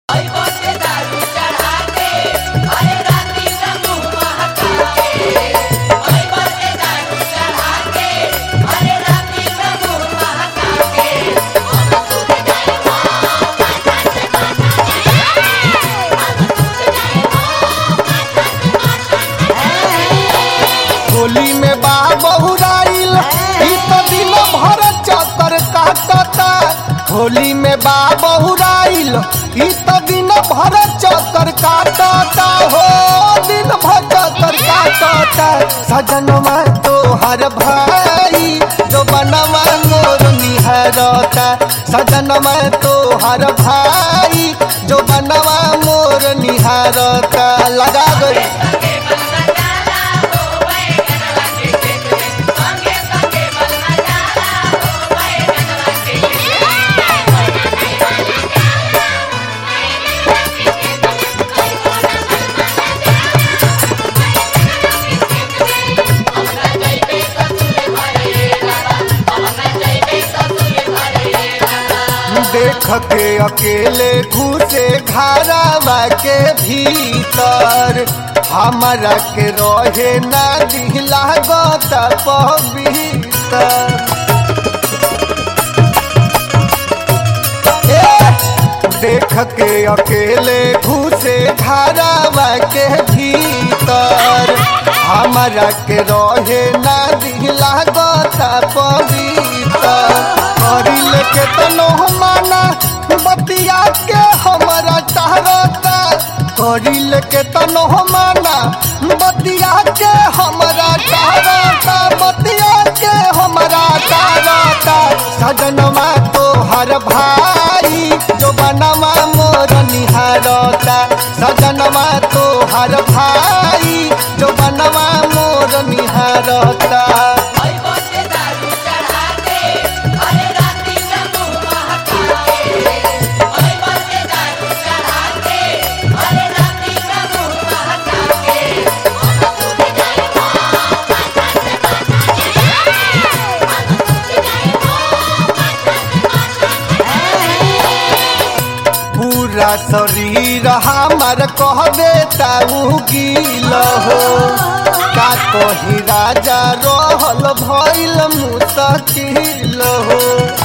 होली में बा बहुराइल ई तो दिन भर चक्कर काटता होली में बा बहुराइल ई तो दिन भर चक्कर काटता हो दिन भर चक्कर काटता सजनवा तोहर भाई जो बनवा मोर निहरता सजनवा तोहर भाई जो बनवा मोर निहरता लगा गई देख के अकेले घुसे घरवा के भीतर हमारा के रहे ना दिला गत पवित्र देख के अकेले घुसे घरवा के भीतर हमारा के रहे ना दिला गत पवित्र करिल के तनो माना बतिया के हमारा टहरता करिल के तनो माना बतिया के हमारा टहरता बतिया के हमारा टहरता सजनवा तोहर भाई जो बनवा मोर निहारता सजनवा तोहर भाई जो बनवा मोर निहारता पूरा शरीर हमार कह देता गील हो का कही राजा रहल भइल मुश्किल हो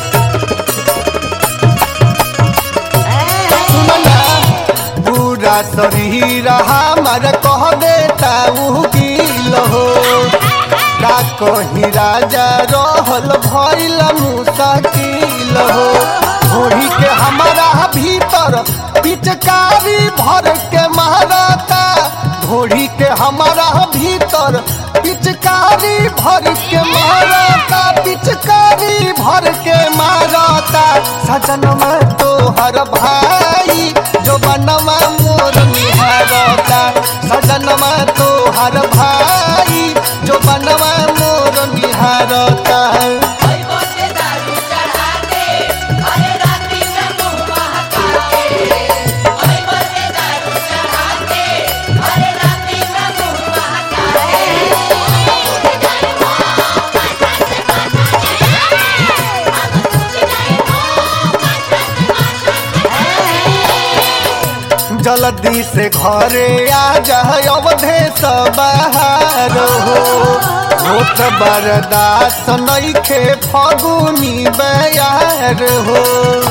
सुनना पूरा शरीर हमार कह देता गील हो का कही राजा रहल भइल मुश्किल हो घोड़ी के हमारा भीतर पिचकारी भर के मारता घोड़ी के हमारा भीतर पिचकारी भर के मारता पिचकारी भर के मारता सजन में तोहर भाई जो बनवा मोर निहारता सजन में तोहर भाई जो बनवा मोर निहारता जल्दी से घरे आ जाए अवधे बाहर हो होत बर्दाश्त नइखे फगुनी बयार हो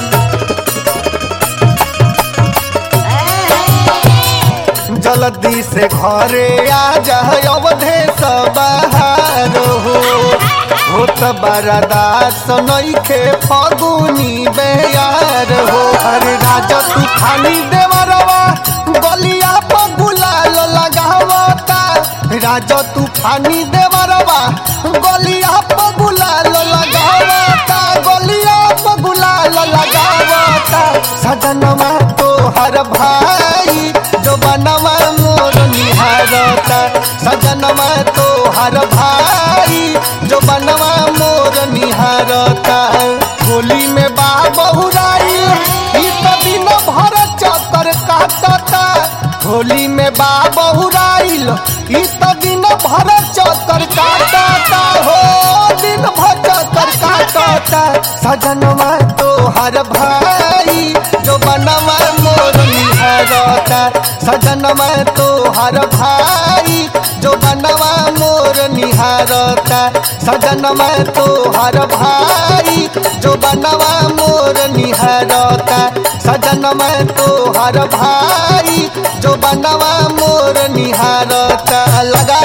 जल्दी से घरे आ जाए अवधे बाहर हो होत बर्दाश्त नइखे फगुनी बयार हो अरे राजा तूफानी देवरवा गलिया पर गुलाल लगावता राजा तूफानी देवरवा गलिया पर गुलाल लगावता गलिया पर गुलाल लगावता सजनवा तोहर भाई जो बनवा मोर निहारता सजनवा तोहर भाई जो बनवा मोर निहारता होली में बा बहुराई ई तो दिन भर चक्कर काटता होली में बा बहुराइल ई तो दिन भर चक्कर काटता हो दिन भर चक्कर काटता सजनवा तोहर भाई जो बनवा मोर निहारता सजनमा तो हर भाई जो बनवा मोर निहारता सजनमा तो हर भाई जो बनवा मोर निहारता सजनमा तो हर भाई जो बनवा मोर निहारता लगा